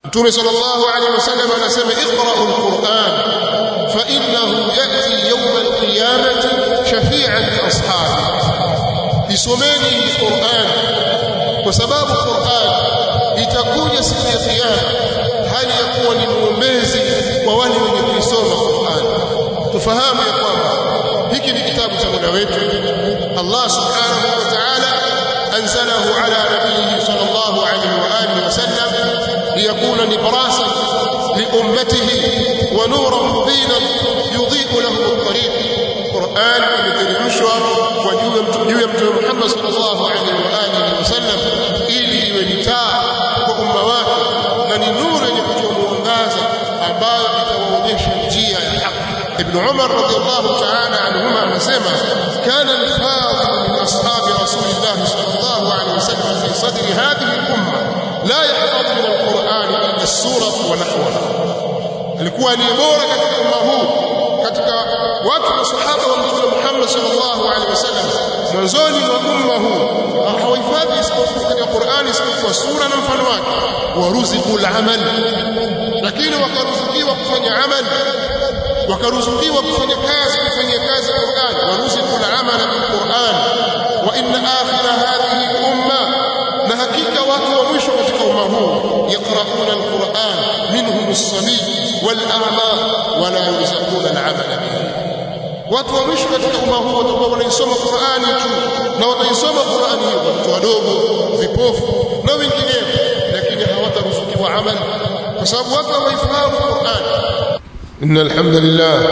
Mtume sallallahu alaihi wasallam anasema iqra'u al-Qur'an fa innahu ya'ti yawm al-qiyamati shafi'an li ashabi isomeni Qur'an kwa sababu Qur'an itakuja siku ya kiyama hali ya kuwa ni muombezi kwa wale wenye kuisoma Qur'an tufahamu ya kwamba hiki ni kitabu cha Mola wetu Allah subhanahu wa ta'ala anzalahu ala nabiyhi sallallahu alayhi wa alihi wasallam liyakuna librasa liummatihi wa nuran mubinan yudhi'u lahu at-tariq Qur'an imeteremshwa kwa juu ya Mtume Muhammad sallallahu alaihi wa alihi wasallam ili iwe ni taa kwa umma wake na ni nuru yenye kutoa mwangaza ambayo itawaonyesha njia ya haki. Ibn Umar radiyallahu ta'ala anhuma anasema kana al-fadil min ashabi rasulillah sallallahu alaihi wasallam fi sadri hadhihi al-umma la yahfaz min al-Qur'an illa as-surah wa nahwaha alikuwa ni bora katika umma huu katika watu masahaba wa Mtume Muhammad sallallahu alaihi wasallam mwanzoni mwa umma huu hawahifadhi isipokuwa katika Qur'ani isipokuwa sura na mfano wake waruziqu al-amal lakini wakaruzukiwa kufanya amal wakaruzukiwa kufanya kazi kufanya kazi Qur'an waruziqu al-amal bil-Qur'an wa inna akhira hadhihi umma na hakika watu wa mwisho katika umma huu yaqra'una al-Qur'an minhum as-sabi wal-a'ma wa la yuzakuna al-amala bihi watu wa mwisho katika umma huu watakuwa wanaisoma Qur'ani tu na wataisoma Qur'ani hiyo watoto wadogo vipofu na wengineo lakini hawataruzukiwa amali kwa sababu watu hawaifahamu Qur'ani إن الحمد لله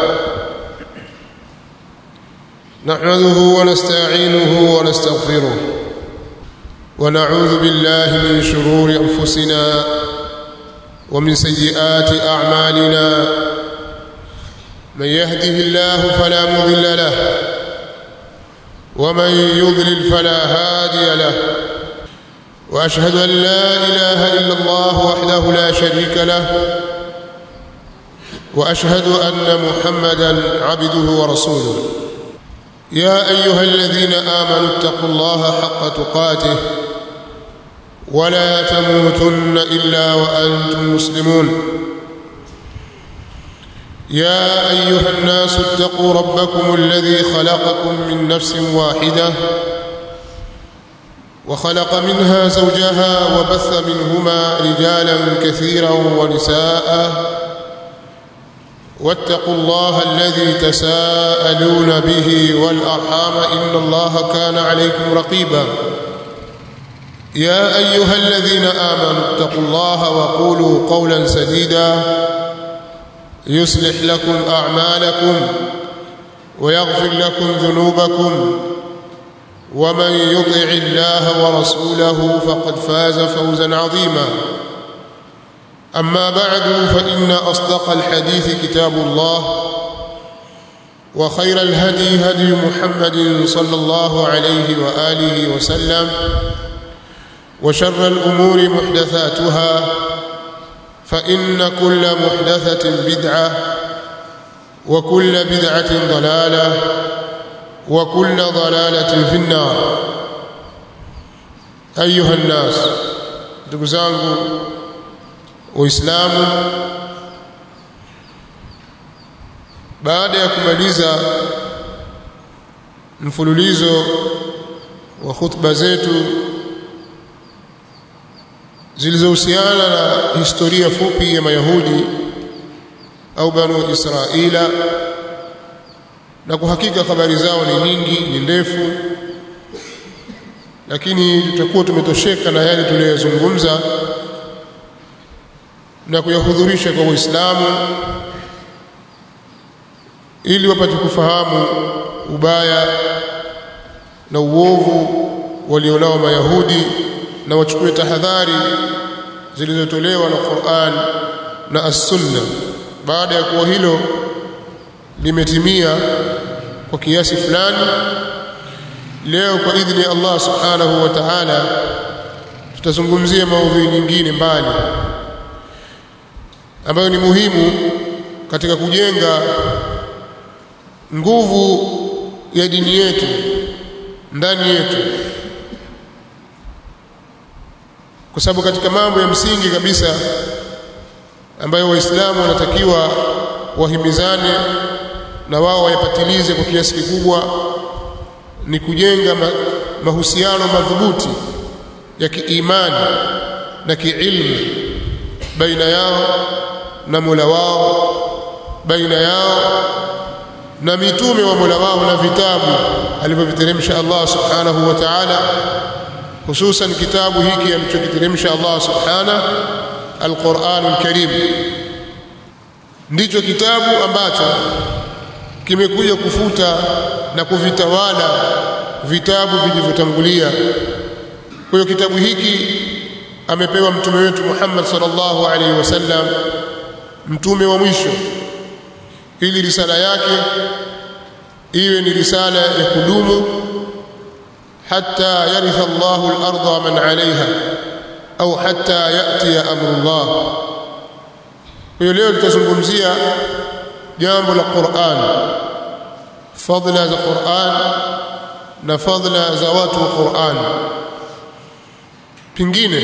نحمده ونستعينه ونستغفره ونعوذ بالله من شرور أنفسنا ومن سيئات أعمالنا من يهده الله فلا مضل له ومن يضلل فلا هادي له وأشهد أن لا إله إلا الله وحده لا شريك له واشهد ان محمدا عبده ورسوله يا ايها الذين امنوا اتقوا الله حق تقاته ولا تموتن الا وانتم مسلمون يا ايها الناس اتقوا ربكم الذي خلقكم من نفس واحده وخلق منها زوجها وبث منهما رجالا كثيرا ونساء واتقوا الله الذي تساءلون به والارحام ان الله كان عليكم رقيبا يا ايها الذين امنوا اتقوا الله وقولوا قولا سديدا يصلح لكم اعمالكم ويغفر لكم ذنوبكم ومن يطع الله ورسوله فقد فاز فوزا عظيما أما بعد فإن أصدق الحديث كتاب الله وخير الهدي هدي محمد صلى الله عليه وآله وسلم وشر الأمور محدثاتها فإن كل محدثة بدعة وكل بدعة ضلالة وكل ضلالة في النار أيها الناس دقزانكم waislamu baada ya kumaliza mfululizo wa khutba zetu zilizohusiana na historia fupi ya mayahudi au banu israila na kwa hakika habari zao ni nyingi ni ndefu lakini tutakuwa tumetosheka na yale tuliyozungumza na kuyahudhurisha kwa Waislamu ili wapate kufahamu ubaya na uovu walionao Mayahudi na wachukue tahadhari zilizotolewa na Qur'an na As-Sunna. Baada ya kuwa hilo limetimia kwa kiasi fulani, leo kwa idhini ya Allah Subhanahu wa Ta'ala tutazungumzia maudhui nyingine mbali ambayo ni muhimu katika kujenga nguvu ya dini yetu ndani yetu kwa sababu katika mambo ya msingi kabisa ambayo waislamu wanatakiwa wahimizane na wao wayapatilize kwa kiasi kikubwa ni kujenga mahusiano madhubuti ya kiimani na kiilmu baina yao na Mola wao baina yao na mitume wa Mola wao na vitabu alivyoviteremsha Allah subhanahu wa ta'ala hususan kitabu hiki alichokiteremsha Allah subhanahu al-Qur'anul Karim ndicho kitabu ambacho kimekuja kufuta na kuvitawala vitabu vilivyotangulia kwa hiyo kitabu hiki amepewa mtume wetu Muhammad sallallahu alaihi wasallam mtume wa mwisho ili risala yake iwe ni risala ya kudumu hatta yaritha Allahu al-ardha wa man 'alayha au hatta yati amrullah kwa hiyo leo tutazungumzia jambo la Qur'an fadla za Qur'an na fadla za watu wa Qur'an pingine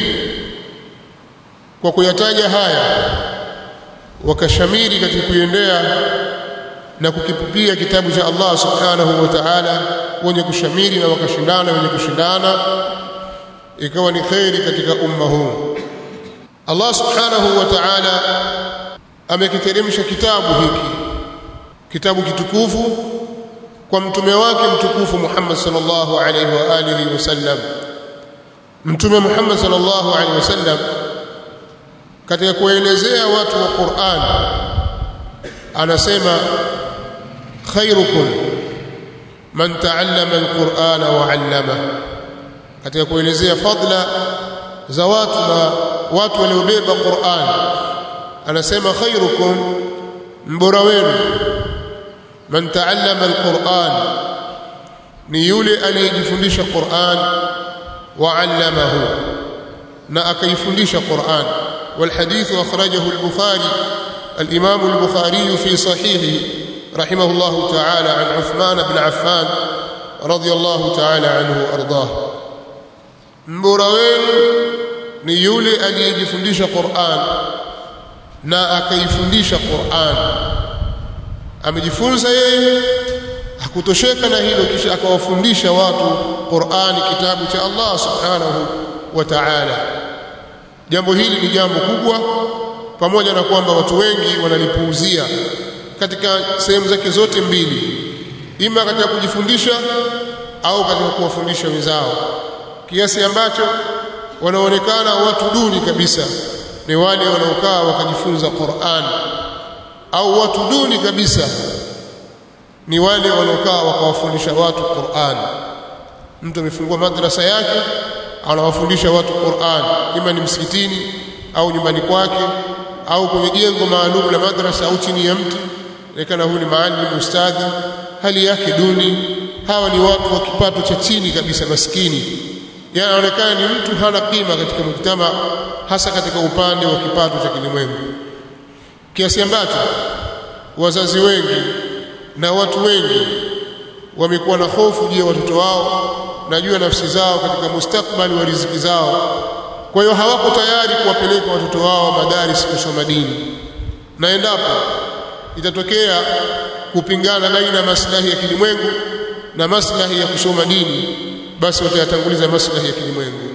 kwa kuyataja haya wakashamiri katika kuiendea na kukipupia kitabu cha Allah subhanahu wa ta'ala wenye kushamiri na wakashindana wenye kushindana ikawa ni khairi katika umma huu Allah subhanahu wa ta'ala amekiteremsha kitabu hiki kitabu kitukufu kwa mtume wake mtukufu Muhammad sallallahu alaihi wa alihi wasallam mtume Muhammad sallallahu alaihi wasallam katika kuelezea watu wa Qur'an anasema khairukum man ta'allama al-Qur'ana wa 'allama katika kuelezea fadla za watu na watu waliobeba Qur'an anasema khairukum mbora wenu man ta'allama al-Qur'an ni yule aliyejifundisha Qur'an wa 'allamahu na akaifundisha Qur'an والحديث أخرجه البخاري الإمام البخاري في صحيحه رحمه الله تعالى عن عثمان بن عفان رضي الله تعالى عنه وأرضاه mbora wenu ni yule aliyejifundisha Qur'an na akaifundisha Qur'an amejifunza yeye hakutosheka na hilo kisha akawafundisha watu Qur'ani kitabu cha Allah subhanahu wa ta'ala jambo hili ni jambo kubwa pamoja na kwamba watu wengi wanalipuuzia katika sehemu zake zote mbili ima katika kujifundisha au katika kuwafundisha wenzao kiasi ambacho wanaonekana watu duni kabisa ni wale wanaokaa wakajifunza Qur'an au watu duni kabisa ni wale wanaokaa wakawafundisha watu Qur'an mtu amefungua madrasa yake anawafundisha watu Qur'an ima ni msikitini au nyumbani kwake au kwenye jengo maalum la madrasa au chini ya mti inaonekana huyu ni maalim ustadhi hali yake duni hawa ni watu wa kipato cha chini kabisa maskini yanaonekana ni mtu hana kima katika mujtama hasa katika upande wa kipato cha kilimwengu kiasi ambacho wazazi wengi na watu wengi wamekuwa na hofu juu ya watoto wao na juu ya nafsi zao katika mustakbali wa riziki zao kwa hiyo hawako tayari kuwapeleka watoto wao madaris kusoma dini na endapo itatokea kupingana baina maslahi ya kilimwengu na maslahi ya kusoma dini basi watayatanguliza maslahi ya kilimwengu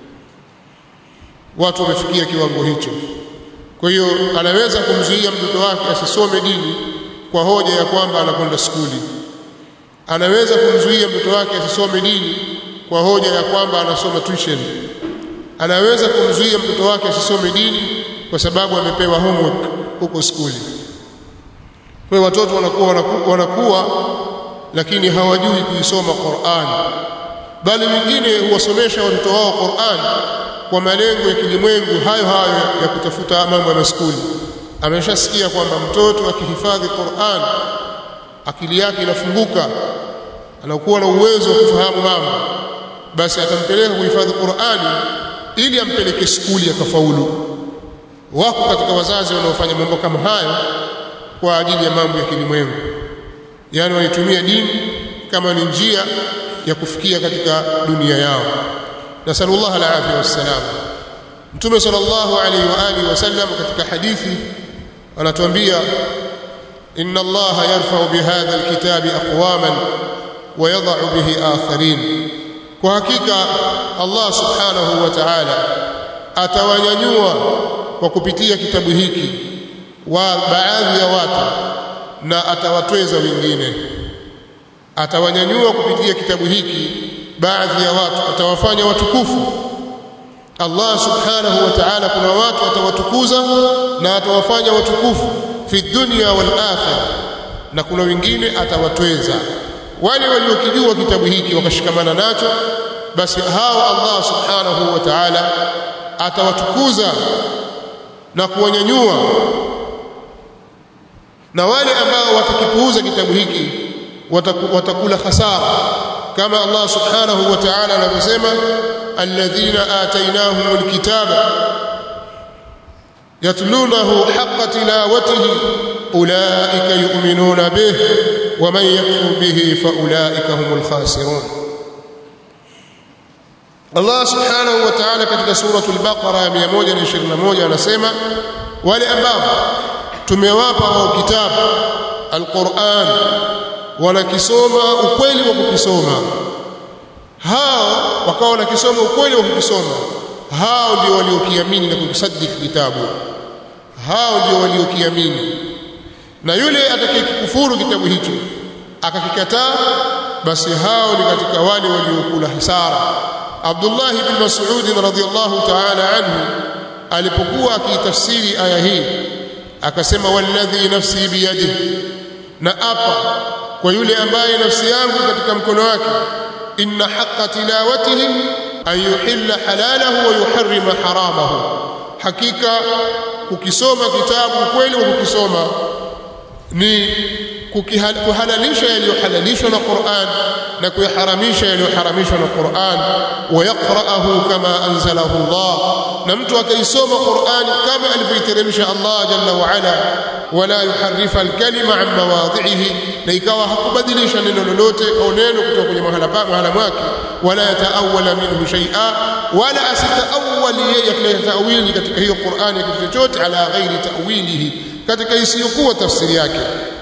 watu wamefikia kiwango hicho kwa hiyo anaweza kumzuia mtoto wake asisome dini kwa hoja ya kwamba anakwenda skuli anaweza kumzuia mtoto wake asisome dini kwa hoja ya kwamba anasoma tuition anaweza kumzuia mtoto wake asisome dini kwa sababu amepewa homework huko skuli kwa watoto wanakuwa, wanakuwa wanakuwa lakini hawajui kuisoma Qur'an bali wengine huwasomesha watoto wao Qur'an kwa malengo ya kilimwengu hayo hayo ya kutafuta mambo ya skuli ameshasikia kwamba mtoto akihifadhi Qur'an akili yake inafunguka anakuwa na uwezo wa kufahamu mambo basi atampeleka kuhifadhi Qur'ani ili ampeleke skuli akafaulu wako katika wazazi wanaofanya mambo kama hayo kwa ajili ya mambo ya kilimwengu yani waitumia dini kama ni njia ya kufikia katika dunia yao nasallallahu alaihi wasallam Mtume sallallahu alaihi wa alihi wasallam katika hadithi anatuambia inna Allah yarfa'u bihadha alkitabi aqwaman wa yadh'u bihi akharin kwa hakika Allah subhanahu wa ta'ala atawanyanyua kwa kupitia kitabu hiki wa baadhi ya watu na atawatweza wengine atawanyanyua kupitia kitabu hiki baadhi ya watu atawafanya watukufu Allah subhanahu wa ta'ala kuna watu atawatukuza na atawafanya watukufu fi dunya wal akhirah na kuna wengine atawatweza wale waliokijua kitabu hiki wakashikamana nacho basi hao Allah subhanahu wa ta'ala atawatukuza na kuwanyanyua na wale ambao watakipuuza kitabu hiki watakula hasara kama Allah subhanahu wa ta'ala anavyosema alladhina atainahum alkitaba yatlunahu haqqa tilawatihi ulaika yu'minuna bih wa man yakfur bihi fa ulaika humul khasirun Allah subhanahu wa ta'ala katika suratul baqara 121 anasema wale ambao tumewapa wao kitabu alquran wanakisoma ukweli wa kukisoma hao wakawa wanakisoma ukweli wa kukisoma hao ndio waliokiamini na kukisadiki kitabu hao ndio waliokiamini na yule atakayekufuru kitabu hicho akakikataa basi hao ni katika wale waliokula hasara Abdullah ibn Mas'ud radhiyallahu ta'ala anhu alipokuwa akitafsiri aya hii akasema walladhi nafsi biyadihi na apa kwa yule ambaye nafsi yangu katika mkono wake inna haqqa tilawatihi an yuhilla halalahu wa yuharrima haramahu hakika kukisoma kitabu kweli wa kukisoma ni kuhalalisha yaliyohalalishwa na Qur'an na kuyaharamisha yaliyoharamishwa na Qur'an wa yaqra'ahu kama anzalahu Allah na mtu akaisoma Qur'an kama alivyoiteremsha Allah jalla wa ala wala yuharrifa alkalima an mawadhihi na ikawa hakubadilisha neno lolote au neno kutoka kwenye mahala pa mahala mwake wala yataawala minhu shay'a wala asitaawali yeye kuleta tawili katika hiyo Qur'an ya kitu chochote ala ghairi ta'wilihi katika isiyokuwa tafsiri yake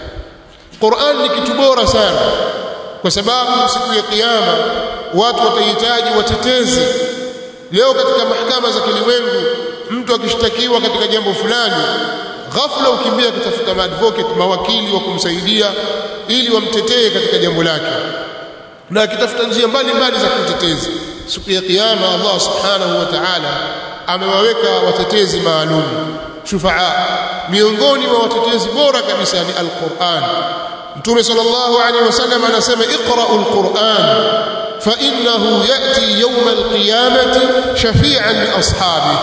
Qur'an ni kitu bora sana kwa sababu siku ya kiyama watu watahitaji watetezi leo katika mahakama za kilimwengu mtu akishtakiwa katika jambo fulani ghafla ukimbia kutafuta maadvocate mawakili wa kumsaidia ili wamtetee katika jambo lake na akitafuta njia mbalimbali za kutetezi siku ya kiyama Allah subhanahu wa ta'ala amewaweka watetezi maalum shufaa miongoni mwa watetezi bora kabisa ni alquran mtume sallallahu alaihi wasallam anasema iqra'u alquran fa innahu yati yawm alqiyamati shafi'an li ashabihi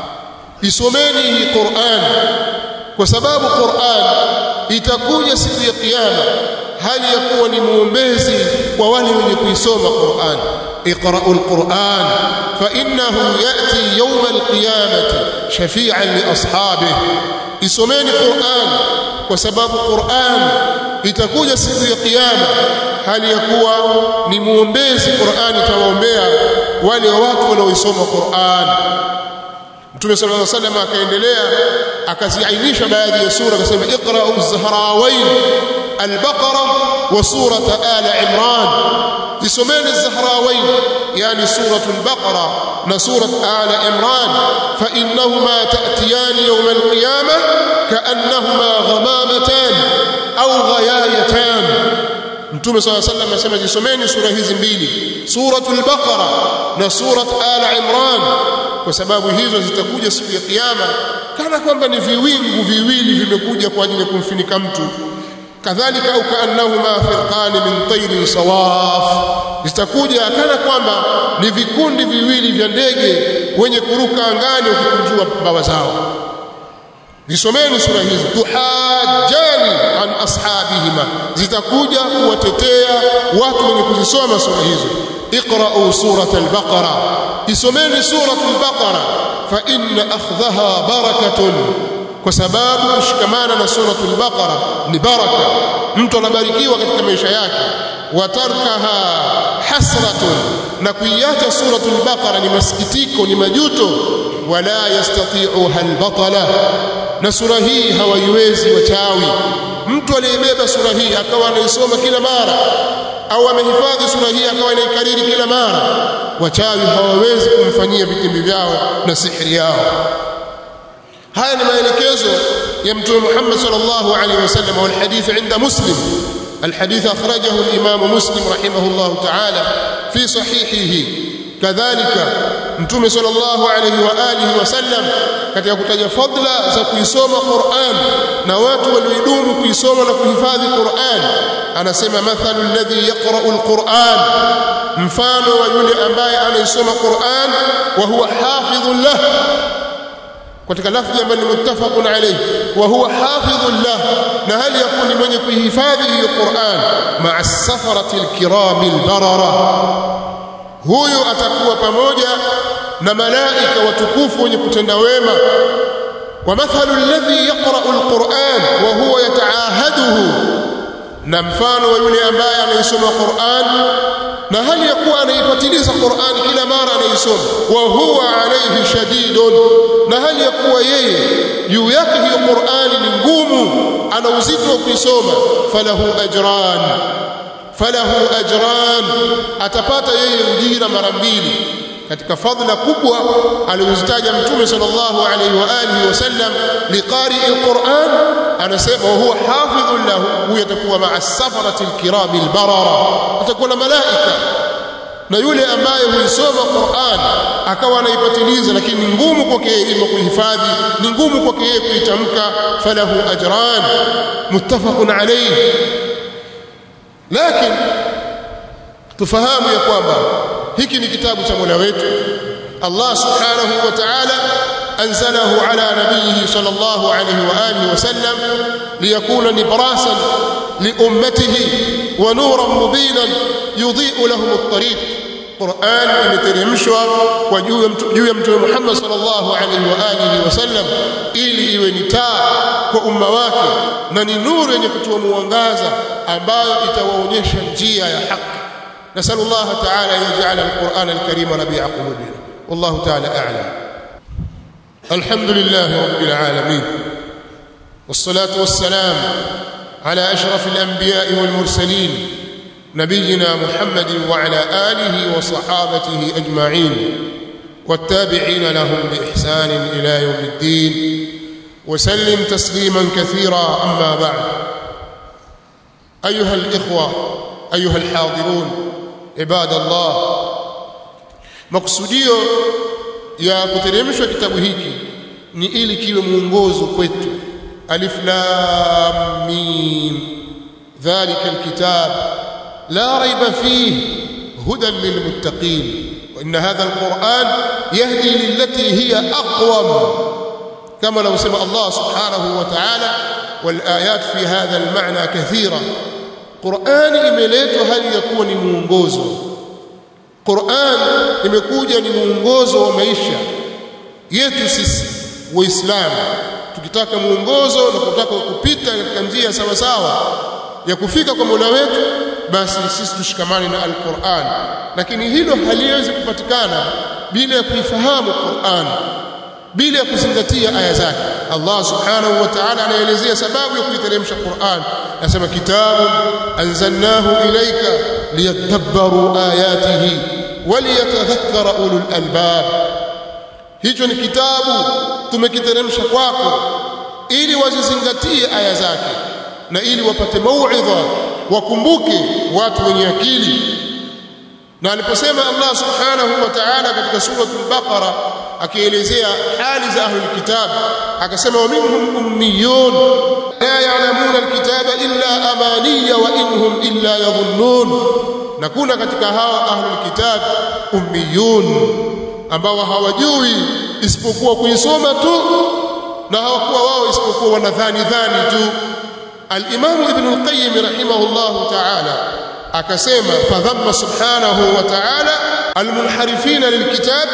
isomeni hii Qur'an kwa sababu Qur'an itakuja siku ya kiyama hali ya kuwa ni muombezi kwa wale wenye kuisoma Qur'an اقرأوا القرآن فإنه يأتي يوم القيامة شفيعا لأصحابه isomeni Qur'an kwa sababu Qur'an itakuja siku ya kiyama hali ya kuwa ni muombezi Qur'an itawaombea wale watu wanaoisoma Qur'an Mtume صلى الله عليه وسلم akaendelea akaziainisha baadhi ya sura akasema iqra'u az-zahrawayn al-baqara wa surata ala imran zisomeni az-zahrawayn yani suratu al-baqara na surat ala imran fa innahuma ta'tiyani yawm al-qiyamah ka'annahuma ghamamatan aw ghayayatan Mtume صلى الله عليه وسلم anasema zisomeni sura hizi mbili suratul baqara na surat ala imran kwa sababu hizo zitakuja siku ya kiyama kana kwamba ni viwingu viwili vimekuja kwa ajili ya kumfinika mtu kadhalika au kaannahuma firqani min tayrin sawaf zitakuja kana kwamba ni vikundi viwili vya ndege wenye kuruka angani wakikunjua bawa zao Zisomeni sura hizi tuhajjani an ashabihima zitakuja kuwatetea watu wenye kuzisoma sura hizo iqra'u surat al-baqara isomeni surat al-baqara fa inna akhdhaha barakatun kwa sababu kushikamana na surat al-baqara ni baraka mtu anabarikiwa katika maisha yake watarkaha hasratun na kuiacha surat al-baqara ni masikitiko ni majuto wala yastati'uha albatala na sura hii hawaiwezi wachawi mtu aliyebeba sura hii akawa anaisoma kila mara au amehifadhi sura hii akawa anaikariri kila mara wachawi hawawezi kumfanyia vitimbi vyao na sihiri yao haya ni maelekezo ya mtume Muhammad sallallahu alaihi wasallam wal hadith inda muslim الحديث أخرجه الإمام مسلم رحمه الله تعالى في صحيحه كذلك متوم صلى الله عليه وآله وسلم katika kutaja fadla za kuisoma Qur'an na watu walioidumu kuisoma na kuhifadhi Qur'an anasema mathalu alladhi yaqra'u alquran mfano wa yule ambaye anaisoma Qur'an wa huwa hafidhun lah katika lafzi ambayo ni muttafaqun alayhi wa huwa hafidhun lah na hali yakuni mwenye kuhifadhi hiyo Qur'an ma'a safarati alkirami albarara huyo atakuwa pamoja na malaika watukufu wenye kutenda wema ومثل الذي يقرأ القرآن وهو يتعاهده na mfano wa yule ambaye anaisoma Qur'an na hali ya kuwa anaipatiliza Qur'an kila mara anaisoma wa huwa alayhi shadidun na hali ya kuwa yeye juu yake hiyo Qur'an ni ngumu ana uzito wa kuisoma falahu ajran falahu ajran atapata yeye ujira mara mbili katika fadhila kubwa alizozitaja mtume sallallahu alaihi wa alihi wasallam liqari alquran anasema huwa hafidhun lahu huyo atakuwa ma'a safarati alkirami albarara atakuwa na malaika na yule ambaye huisoma Qur'an akawa anaipatiliza lakini ni ngumu kwake yeye kuhifadhi ni ngumu kwake yeye kuitamka falahu ajran muttafaqun alayhi lakini tufahamu ya kwamba hiki ni kitabu cha Mola wetu Allah subhanahu wa ta'ala anzalahu ala nabiyhi sallallahu alayhi wa alihi wasallam liyakuna nibrasan liummatihi wa nuran mubinan yudhi'u lahum at-tariq Qur'an imeteremshwa kwa juu ya mtume Muhammad sallallahu alaihi wa alihi wasallam ili iwe ni taa kwa umma wake na ni nuru yenye kutoa mwangaza ambayo itawaonyesha njia ya haki نسأل الله تعالى أن يجعل القرآن الكريم ربيع قلوبنا والله تعالى أعلم الحمد لله رب العالمين والصلاة والسلام على أشرف الأنبياء والمرسلين نبينا محمد وعلى آله وصحابته أجمعين والتابعين لهم بإحسان إلى يوم الدين وسلم تسليما كثيرا أما بعد أيها الإخوة أيها الحاضرون عباد الله makusudio ya kuteremshwa kitabu hiki ni ili kiwe mwongozo kwetu alif lam mim dhalika alkitab la raiba fihi hudan lilmuttaqin wa inna hadha alquran yahdi lillati hiya aqwam kama law sema Allah subhanahu wa ta'ala wal ayat fi hadha almaana kathira Qur'ani imeletwa hali ya kuwa ni muongozo. Qur'an imekuja ni muongozo wa maisha yetu sisi Waislamu. Tukitaka muongozo na kutaka kupita katika njia sawa sawa ya kufika kwa Mola wetu, basi sisi tushikamane na Al-Qur'an. Lakini hilo haliwezi kupatikana bila ya kuifahamu Qur'an, bila ya kuzingatia aya zake. Allah subhanahu wa ta'ala anaelezea sababu ya kuiteremsha Qur'an anasema kitabu anzalnahu ilayka liyadabbaru ayatihi waliyatadhakkara ulul albab hicho ni kitabu tumekiteremsha kwako ili wazizingatie aya zake na ili wapate mauidha wakumbuke watu wenye akili na aliposema Allah subhanahu wa ta'ala katika suratul baqara akielezea hali za ahlul kitab akasema wa minhum ummiyun la ya'lamuna alkitaba illa amaniya wa inhum illa yadhunnun na kuna katika hawa ahlul kitab ummiyun ambao hawajui isipokuwa kuisoma tu na hawakuwa wao isipokuwa wanadhani dhani tu al-Imam Ibn al-Qayyim rahimahullahu ta'ala akasema fadhamma subhanahu wa ta'ala المنحرفين للكتاب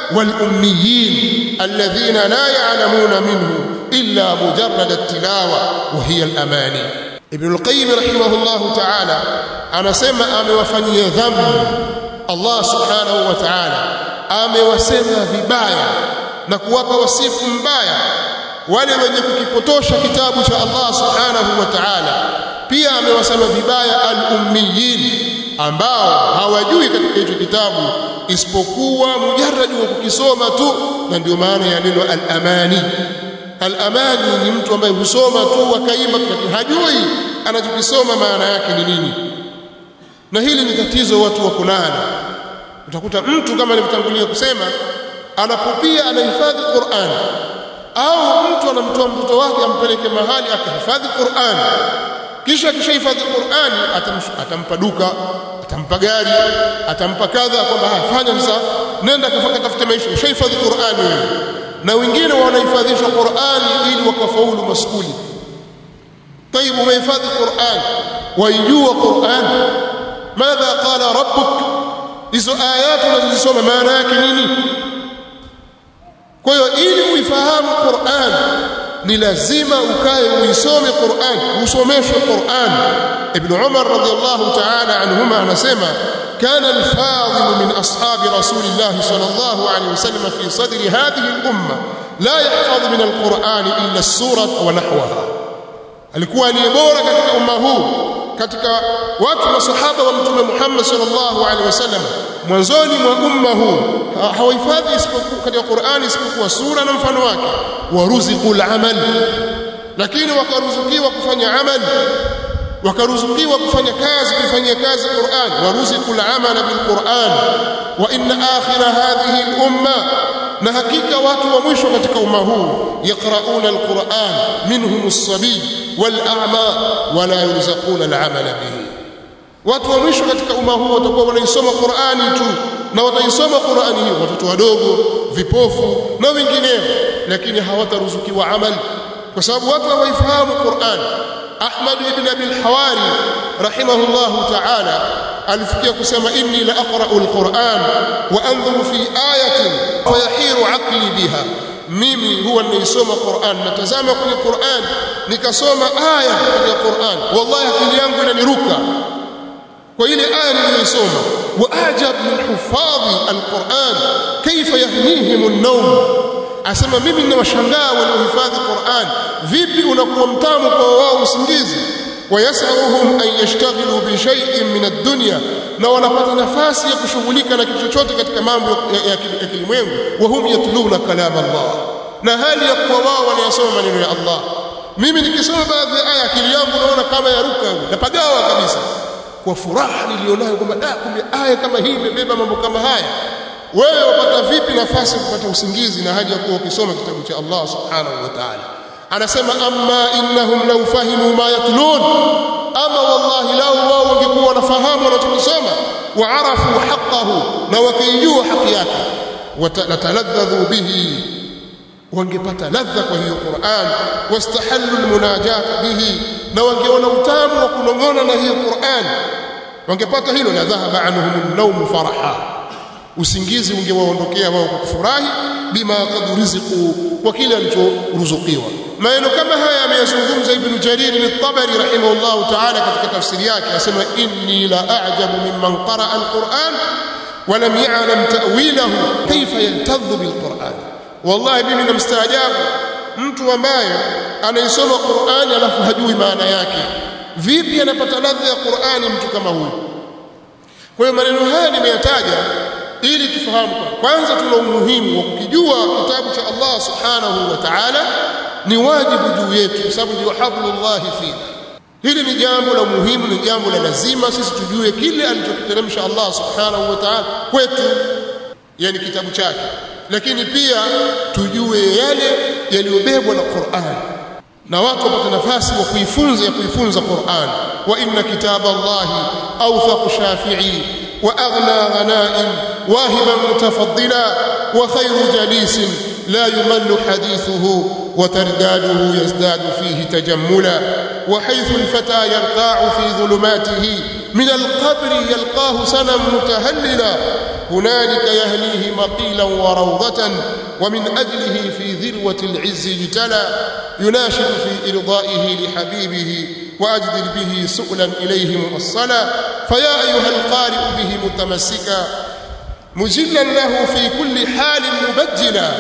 والأميين الذين لا يعلمون منه إلا مجرد التلاوة وهي الأماني ابن القيم رحمه الله تعالى أنا سمع أمي وفني ذنب الله سبحانه وتعالى أمي وسمع vibaya na kuwapa wasifu mbaya wale wenye kukipotosha kitabu cha Allah subhanahu wa ta'ala pia amewasema vibaya al-ummiyin ambao hawajui katika hicho kitabu isipokuwa mujarradi wa kukisoma tu na ndio maana ya neno al-amani al-amani ni mtu ambaye husoma tu akaimba lakini hajui anachokisoma maana yake ni nini na hili ni tatizo watu wako nalo utakuta mtu kama nilivyotangulia kusema anapopia anahifadhi Qur'an au mtu anamtoa mtoto wake ampeleke mahali akahifadhi Qur'an kisha akishahifadhi Qur'an atampa duka atampa gari atampa kadha kwamba fanya sasa nenda kafaka tafute maisha ushahifadhi Qur'an wewe na wengine wanahifadhisha Qur'an ili wakafaulu maskuli طيب umehifadhi Qur'an waijua Qur'an madha qala rabbuk hizo ayatu unazisoma maana yake nini kwa hiyo ili uifahamu Qur'an ni lazima ukae uisome Qur'an usomeshwe Qur'an Ibn Umar radiyallahu ta'ala anhuma anasema كان الفاضل من أصحاب رسول الله صلى الله عليه وسلم في صدر هذه الأمة لا يحفظ من القرآن إلا السورة ونحوها alikuwa ni bora katika umma huu katika watu masahaba wa mtume Muhammad sallallahu alaihi wasallam mwanzoni mwa umma huu hawahifadhi isipokuwa katika Qur'ani isipokuwa sura na mfano wake waruziqul amal lakini wakaruzukiwa kufanya amali wakaruzukiwa kufanya kazi kufanyia kazi Qur'an waruziqul amal bil Qur'an wa inna akhira hadhihi al umma na hakika watu wa mwisho katika umma huu yaqrauna alquran minhum as-sabi wal a'ma wala yurzaquna al-amala bihi watu wa mwisho katika umma huu watakuwa wanaisoma Qur'ani tu na wataisoma Qur'ani hiyo watoto wadogo vipofu na wengineo lakini hawataruzukiwa amali kwa sababu watu hawaifahamu Qur'an Ahmad ibn Abi al-Hawari rahimahullahu ta'ala alifikia kusema inni la aqra'u al-Qur'an wa anzuru fi ayatin fayahiru aqli biha mimi huwa ninaisoma Qur'an natazama kwenye Qur'an nikasoma aya kwenye Qur'an wallahi akili yangu inaniruka kwa ile aya niliyosoma wa ajab min hufadhi al-Qur'an kayfa yahnihim an-nawm asema mimi ninawashangaa waliohifadhi Qur'an vipi unakuwa mtamu kwa wao usingizi wayasaruhum an yashtaghilu bi shay'in min ad-dunya na wanapata nafasi ya kushughulika na kitu chochote katika mambo ya kilimwengu wa hum yatluna kalam Allah na hali ya kuwa wao wanayasoma maneno ya Allah mimi nikisoma baadhi ya aya akili yangu naona kama yaruka napagawa kabisa kwa furaha nilionayo kwamba da kumbe aya kama hii imebeba mambo kama haya wewe wapata vipi nafasi kupata usingizi na haja ya kuwa ukisoma kitabu cha Allah subhanahu wa ta'ala anasema amma innahum law fahimu ma yatlun ama wallahi law wao wangekuwa wanafahamu wanachokisoma wa arafu haqqahu na wakijua haki yake wataladdadhu bihi wangepata ladha kwa hiyo Qur'an wastahallu almunajat bihi na wangeona utamu wa kunong'ona na hiyo Qur'an wangepata hilo la dhahaba anhum an-nawm faraha usingizi ungewaondokea wao kwa kufurahi bima qad rizqu kwa kile alichoruzukiwa maneno kama haya ameyazungumza ibn jarir al-tabari rahimahullah ta'ala katika tafsiri yake asema inni la a'jabu mimman qara'a al-quran wa lam ya'lam ta'wilahu kayfa yaltadhu bil-quran wallahi mimi namstaajabu mtu ambaye anaisoma Qur'ani alafu hajui maana yake vipi anapata ladha ya Qur'ani mtu kama huyu kwa hiyo maneno haya nimeyataja ili tufahamu kwanza tuna umuhimu wa kukijua kitabu cha Allah subhanahu wa ta'ala ni wajibu juu yetu kwa sababu ndio hablullah fina hili ni jambo la muhimu ni jambo la lazima sisi tujue kile alichokiteremsha Allah subhanahu wa ta'ala kwetu yani kitabu chake lakini pia tujue yale yaliyobebwa na Qur'an na watu wapate nafasi wa kuifunza ya kuifunza Qur'an wa inna kitaba Allah awthaq shafi'i wa aghna ghanaim واهبا متفضلا وخير جليس لا يمل حديثه وترداده يزداد فيه تجملا وحيث الفتى يرتاع في ظلماته من القبر يلقاه سنا متهللا هنالك يهليه مقيلا وروضة ومن أجله في ذروة العز اجتلى يناشد في إرضائه لحبيبه وأجدل به سؤلا إليه موصلا فيا أيها القارئ به متمسكا مجلا له في كل حال مبجلا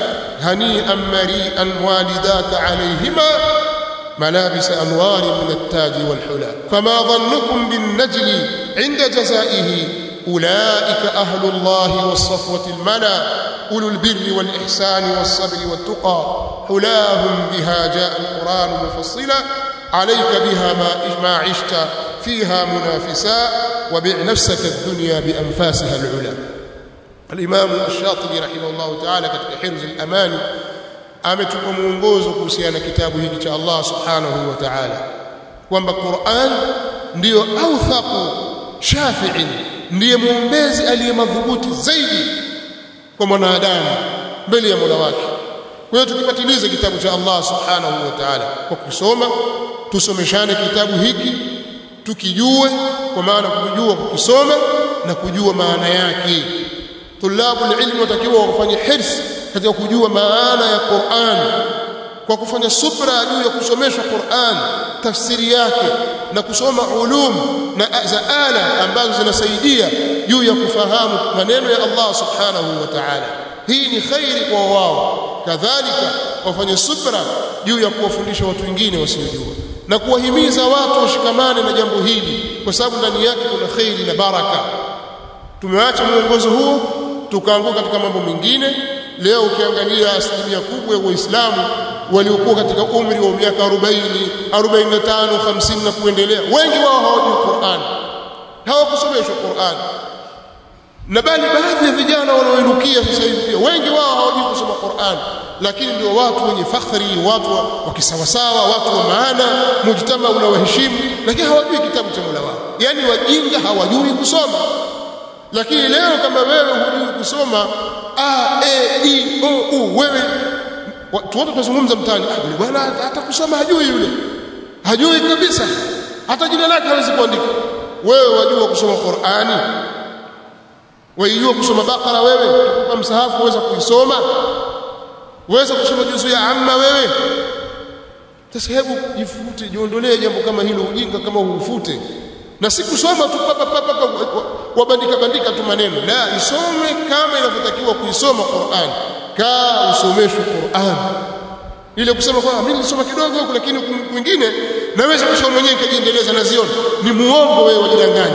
هنيئا مريئا والداك عليهما ملابس أنوار من التاج والحلى فما ظنكم بالنجل عند جزائه أولئك أهل الله والصفوة الملا أولو البر والإحسان والصبر والتقى حلاهم بها جاء القرآن مفصلا عليك بها ما, ما عشت فيها منافسا وبع نفسك الدنيا بأنفاسها العلا الإمام الشاطبي رحمه الله تعالى katika حرز الأمان ametupa mwongozo kuhusiana na kitabu hiki cha Allah subhanahu wa ta'ala kwamba Qur'an ndiyo authaqu shafi'in ndiye mwombezi aliyemadhubuti zaidi kwa mwanadamu mbele ya Mola wake kwa hiyo tukipatiliza kitabu cha Allah subhanahu wa ta'ala kwa kusoma tusomeshane kitabu hiki tukijue kwa maana kujua kukisoma na kujua maana yake tulabu ilmu watakiwa wafanye hirsi katika kujua maana ya Qur'an kwa kufanya subra juu ya kusomeshwa Qur'an tafsiri yake na kusoma ulum na za ala ambazo zinasaidia juu ya kufahamu maneno ya Allah subhanahu wa ta'ala hii ni khairi kwa wao kadhalika wafanye subra juu ya kuwafundisha watu wengine wasiojua na kuwahimiza watu washikamane na jambo hili kwa sababu ndani yake kuna khairi na baraka tumeacha mwongozo huo tukaanguka katika mambo mengine leo ukiangalia asilimia kubwa ya waislamu waliokuwa katika umri wa miaka 40 45 50 na kuendelea wengi wao hawajui Qur'an hawakusomeshwa Qur'an na bali baadhi ya vijana wanaoinukia sasa hivi pia wengi wao hawajui kusoma Qur'an lakini ndio watu wenye fakhri watu wa kisawasawa watu wa maana mujtama unawaheshimu lakini hawajui kitabu cha Mola wao yani wajinga hawajui kusoma lakini leo kama wewe hujui kusoma a e i o u wewe watu wote tunazungumza mtaani ah yule bwana hata kusoma hajui yule hajui kabisa hata jina lake hawezi kuandika wewe wajua kusoma Qur'ani waijua kusoma Bakara wewe tukupa msahafu uweza kuisoma uweza kusoma juzu ya amma wewe sasa hebu jifute jiondolee jambo kama hilo ujinga kama ufute na si kusoma tu papa papa wabandika bandika tu maneno la isome kama inavyotakiwa kuisoma Qur'an kaa usomeshwe Qur'an ile kusema kwamba mimi nilisoma kidogo huko lakini kwingine naweza kusoma mwenyewe nikajiendeleza na ziona ni muongo wewe wajidanganya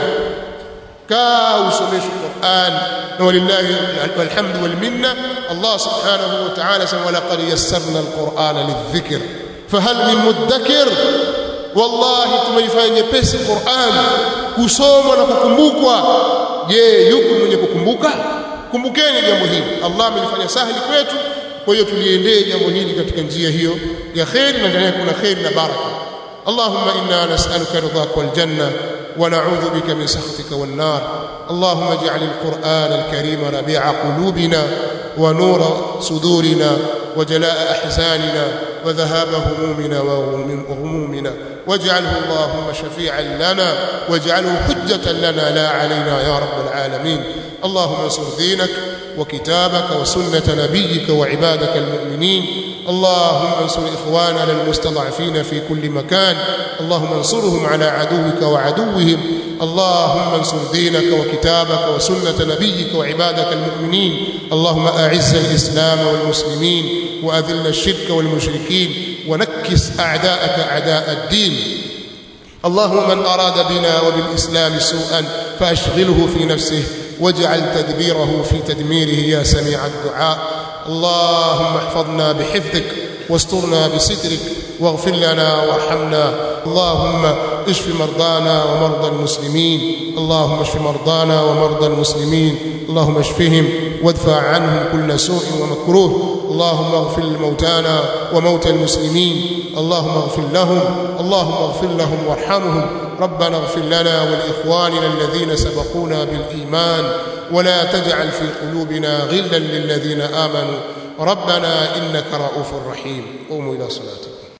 kaa usomeshwe Qur'an na walillahi alhamdu wal minna Allah subhanahu wa ta'ala sema laqad yassarna alqur'ana lidhikr fahal min mudakkir wallahi tumeifanya nyepesi Qur'an kusomwa na kukumbukwa je yuko mwenye kukumbuka kumbukeni jambo hili Allah amelifanya sahili kwetu kwa hiyo tuliendee jambo hili katika njia hiyo ya khair na ndani yake kuna khair na baraka اللهم إنا نسألك رضاك والجنة ونعوذ بك من سخطك والنار اللهم اجعل القرآن الكريم ربيع قلوبنا ونور صدورنا وجلاء أحزاننا وذهاب همومنا وغمومنا واجعله اللهم شفيعا لنا واجعله حجة لنا لا علينا يا رب العالمين اللهم انصر دينك وكتابك وسنة نبيك وعبادك المؤمنين اللهم انصر إخواننا المستضعفين في كل مكان اللهم انصرهم على عدوك وعدوهم اللهم انصر دينك وكتابك وسنة نبيك وعبادك المؤمنين اللهم أعز الإسلام والمسلمين وأذل الشرك والمشركين ونكس أعداءك أعداء الدين اللهم من أراد بنا وبالإسلام سوءا فأشغله في نفسه واجعل تدبيره في تدميره يا سميع الدعاء اللهم احفظنا بحفظك واسترنا بسترك واغفر لنا وارحمنا اللهم اشف مرضانا ومرضى المسلمين اللهم اشف مرضانا ومرضى المسلمين اللهم اشفهم وادفع عنهم كل سوء ومكروه اللهم اغفر لموتانا وموتى المسلمين اللهم اغفر لهم اللهم اغفر لهم وارحمهم ربنا اغفر لنا ولاخواننا الذين سبقونا بالايمان ولا تجعل في قلوبنا غلا للذين امنوا ربنا انك رؤوف رحيم قوموا الى صلاتكم